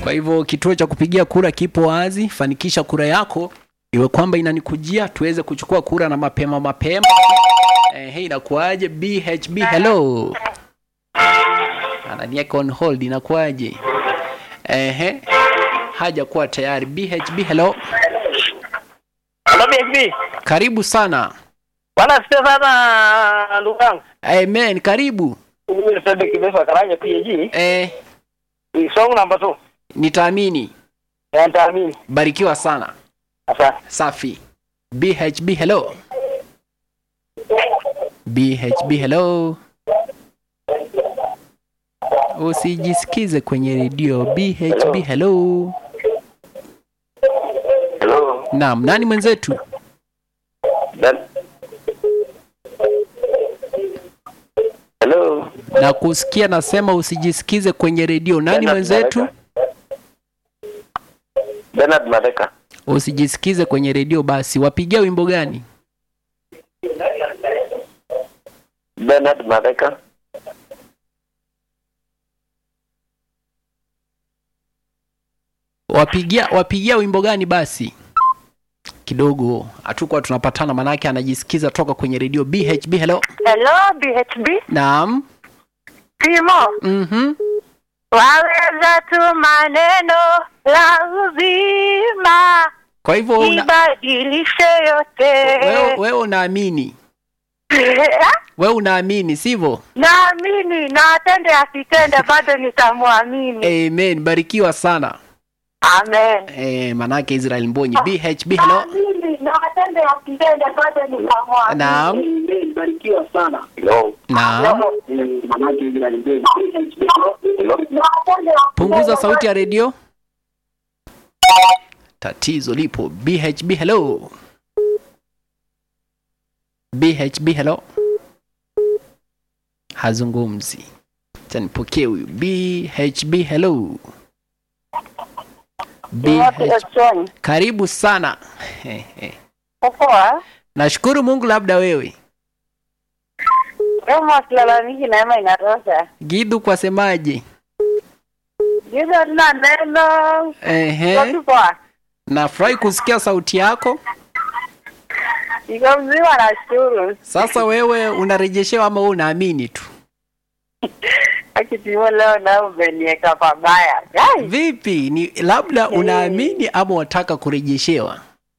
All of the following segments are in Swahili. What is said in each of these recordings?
Kwa hivyo kituo cha kupigia kura kipo wazi, fanikisha kura yako iwe kwamba inanikujia tuweze kuchukua kura na mapema mapema. Eh, hey, inakuaje BHB? Hello, ananiweka on hold, inakuaje? Ehe, haja kuwa tayari. BHB, hello, Hello BSB. karibu sana. Bwana sio sana ndugu yangu. Amen, karibu. Mimi Sebe Kibesa Karanja PG. Eh, Ni song number 2. nitaamini. Ya nitaamini. Barikiwa sana. Asante. Safi. BHB, hello. BHB, hello. Usijisikize kwenye redio. BHB, hello. Hello. Naam, nani mwenzetu? Dan. Hello. Na kusikia nasema usijisikize kwenye redio. Nani Bernard mwenzetu? Madeka. Bernard Madeka. Usijisikize kwenye redio basi. Wapigia wimbo gani? Bernard Madeka. Wapigia wapigia wimbo gani basi? Kidogo hatukuwa tunapatana, manake anajisikiza toka kwenye redio. BHB, hello. Hello BHB. Naam. Timo, Mhm. waweza tu maneno la uzima Kwa hivyo una, ibadilishe yote. wewe, wewe unaamini wewe unaamini sivyo? Naamini na atende asitende, bado nitamwamini. Amen, barikiwa sana. Amen. Eh, manake Israel Mbonyi. BHB, hello. Naamini na atende asitende, bado nitamwamini. Naam. Barikiwa sana. Hello. Naam. Manake Israel Mbonyi. Hello. Punguza sauti ya redio. Tatizo lipo. BHB, hello. BHB, hello. Hazungumzi. Acha nipokee huyu. BHB, hello. BH... Karibu sana. Poa. Nashukuru Mungu, labda wewe. Kama silalamiki neema inatosha. Gidu kwa semaje? Giza tuna neno. Ehe. Iko poa. Nafurahi kusikia sauti yako. Iko mzima nashukuru. Sasa wewe unarejeshewa ama wewe unaamini tu? Akitimo leo na umeniweka pabaya. Guys. Vipi? Ni labda unaamini ama wataka kurejeshewa?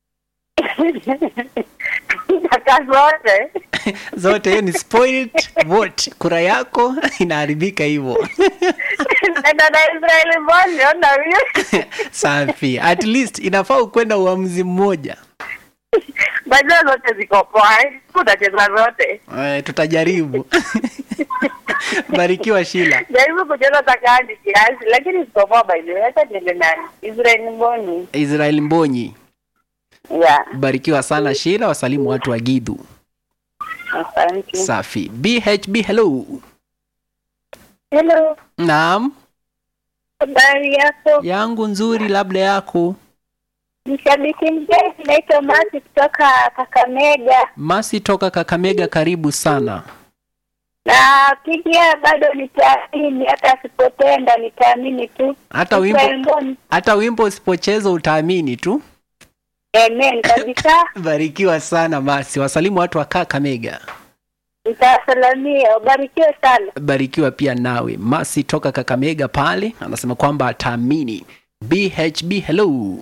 Kaka zote. Zote hiyo ni spoiled vote. Kura yako inaharibika hivyo. Nenda na Israeli Mboni, ona huyo. Safi. At least inafaa ukwenda uamuzi mmoja. Bajua zote ziko poa. eh. Utacheza zote. Eh, tutajaribu. Barikiwa Shila. Jaribu kucheza takandi kiasi, lakini ziko poa by the way. Acha niende nani? Israeli Mboni. Israel Mbonyi. Yeah. Barikiwa sana Shila, wasalimu watu wa Gidhu. Asante. Safi. BHB hello. Hello. Naam, Habari yako? yangu nzuri labda yako. Ni shabiki mzee, naitwa Masi kutoka Kakamega. Masi toka Kakamega, karibu sana. Na pia bado nitaamini, hata asipotenda nitaamini tu. Hata Israeli wimbo Mboni. hata wimbo usipocheza utaamini tu. Amen kabisa. Barikiwa sana Masi, wasalimu watu wa Kakamega. Nitawasalamia, ubarikiwe sana. Barikiwa pia nawe. Masi toka Kakamega pale anasema kwamba ataamini. BHB hello.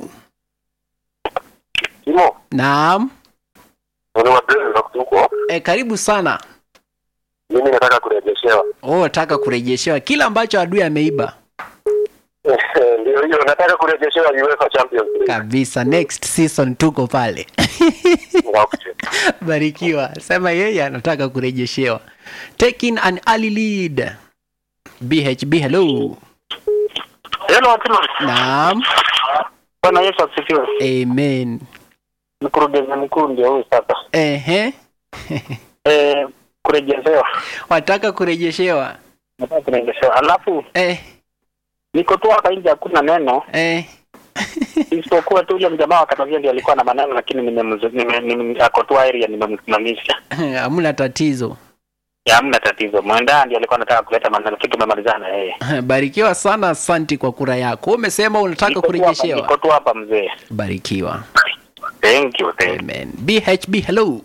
Timo. Naam. Ni wadeni za kutuko. E, karibu sana. Mimi nataka kurejeshewa. Oh, nataka kurejeshewa kila ambacho adui ameiba. Ndio hiyo nataka kurejeshewa UEFA Champions League. Kabisa, next season tuko pale. Okay. Barikiwa. Sema yeye anataka kurejeshewa. Taking an early lead. BHB hello. Hello Timo. Naam. Bwana Yesu asifiwe. Amen. Mkurugenzi mkuu ndio huyu sasa. Ehe. Eh, kurejeshewa. Wataka kurejeshewa. Nataka kurejeshewa. Alafu Eh, niko tu hapa nje hakuna neno eh. isipokuwa tu yule mjamaa wa Katavia ndiye alikuwa na maneno lakini nimemzu- nime- nime- ako tu area nimemsimamisha. Hamna tatizo. Ya, hamna tatizo. Mwenda ndiye alikuwa anataka kuleta maneno, kitu tumemalizana na yeye. Barikiwa sana, asanti kwa kura yako. Umesema unataka Niko tu hapa- kurejeshewa. Niko tu hapa mzee. Barikiwa. Thank you, thank you. Amen. BHB hello.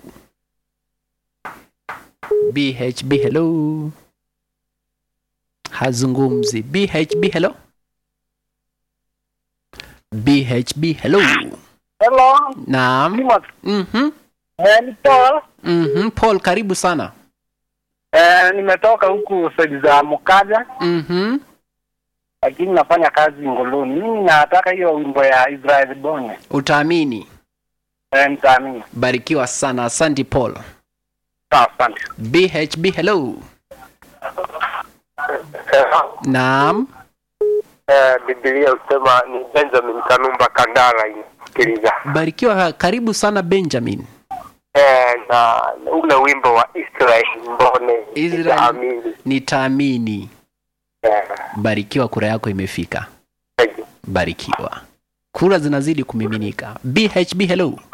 BHB hello. Hazungumzi. BHB hello. BHB hello. Hello, Naam. Timothy. Mhm. Eh, ni Paul. Mhm. Paul karibu sana. Eh, nimetoka huku side za Mukaja Mhm. lakini nafanya kazi Ngoloni. Mimi nataka hiyo wimbo ya Israel Bonye. Utaamini. Eh, nitaamini. Barikiwa sana. Asante Paul. Sawa, asante. BHB hello. Naam. Eh, Biblia husema ni Benjamin Kanumba Kandala inasikiliza. Barikiwa karibu sana Benjamin. Eh, na ule wimbo wa Israel Mbone Israel. nitaamini. Nitaamini. Eh, Barikiwa, kura yako imefika. thank you. Barikiwa. Kura zinazidi kumiminika. BHB hello.